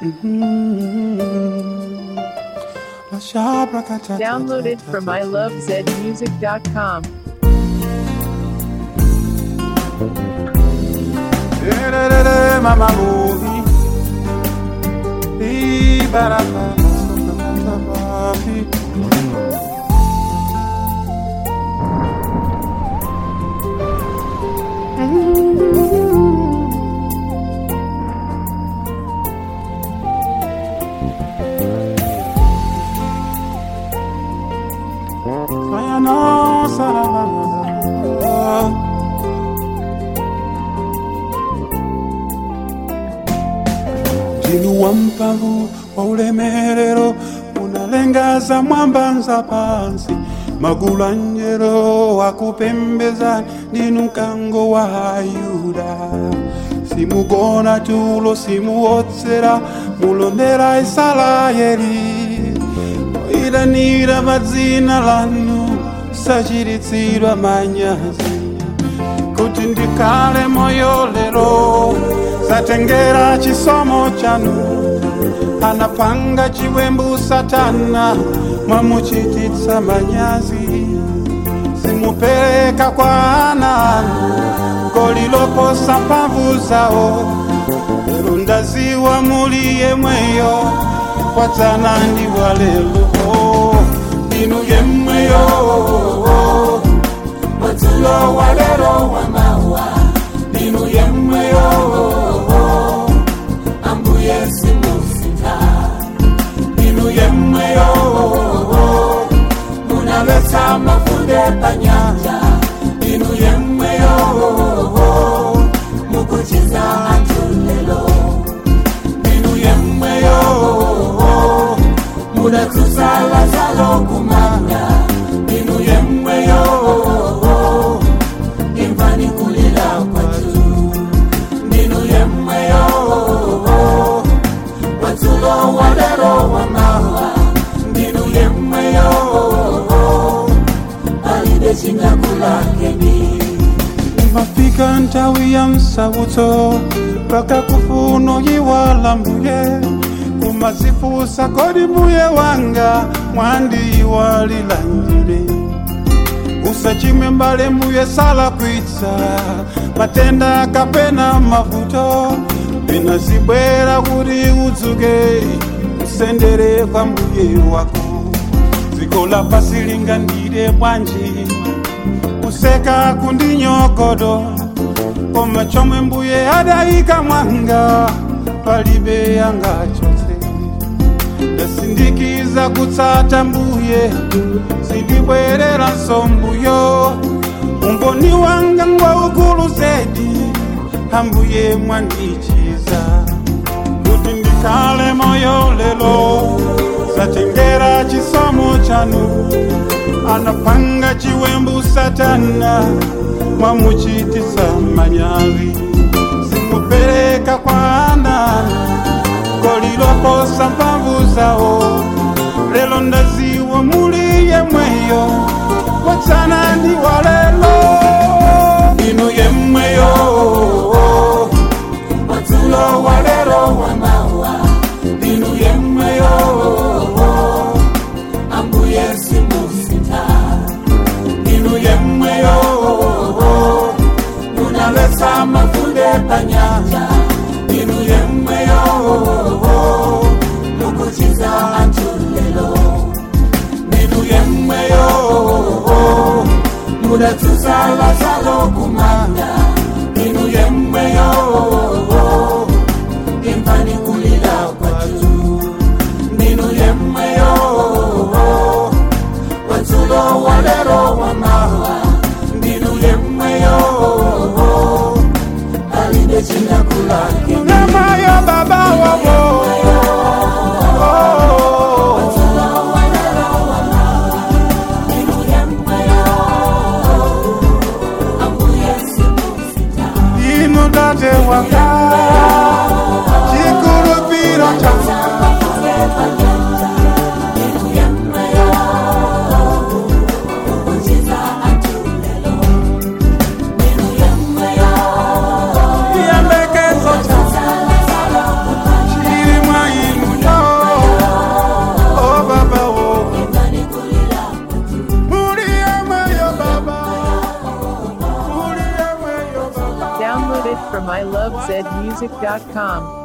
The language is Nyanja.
Downloaded from ilovezmusic.com. Mama movie. Ee, ba, da, ba, ba, ba, ba, ba, be. Sayana, sarabana. Ndinu wa mpavu wa ulemerero unalengaza mwamba nza pansi magulu anjelo akupembeza ndinu mkango wa Yuda simugona tulo simuotsera mulondera Israeli oyitanira madzina lanu sachiritsidwa manyazi kuti ndikhale moyo lero satengera chisomo chanu anapanga chiwembu satana mwamuchititsa manyazi simupereka kwa ana anu koliloposa mphamvu zawo lero ndaziwa muli yemweyo kwadzana ndi walelo ndinu yemweyo Watulo walero wa mawa Ninu yemweyo Ambuye simusita Ninu yemweyo Munaleta mafunde panyanja Ninu yemweyo Mukuchiza atulelo Ninu yemweyo Munatusala zalo kumanda Ninu yemweyo imvani kulila kwatu ndinu yemweyo watulo walero wa mawa ndinu yemweyo alide chinyakulakeni mafika ntawi ya msauto paka kufuno yiwala mbuye kumazifusa kodi mbuye wanga mwandi walilanjire usachimwe mbale mbuye sala kwitsa matenda kapena mavuto pena zibwera kuti udzuke usendere kwa mbuye wako dziko lapasi lingandire bwanji kuseka kundinyogodo koma chomwe mbuye adayika mwanga palibe angachotse ndasindikiza kutsata mbuye sindibwerera nsombuyo umboni wanga ngwa ukulu zedi ambuye mwandichiza kuti ndikhale moyo lelo satengera chisomo chanu anapanga chiwembu satana mwamuchitisa manyazi simupereka kwa ana koliloposa mphamvu zawo lelo ndaziwa muli yemweyo watsana ndi walelo inu yemweyo watsulo walero wa mawa inu yemweyo ambuye simusita inu yemweyo munalesa mafunde panyanja inu yemweyo mukuchiza anthu lelo inu yemweyo mudatusala zalo kumanda inu yemweyo imvani kulila kwatu ninu yemweyo watulo walero wa mawa ndinu yemweyo alinde chinyakulake unamayo baba wabo from ilovezmusic.com.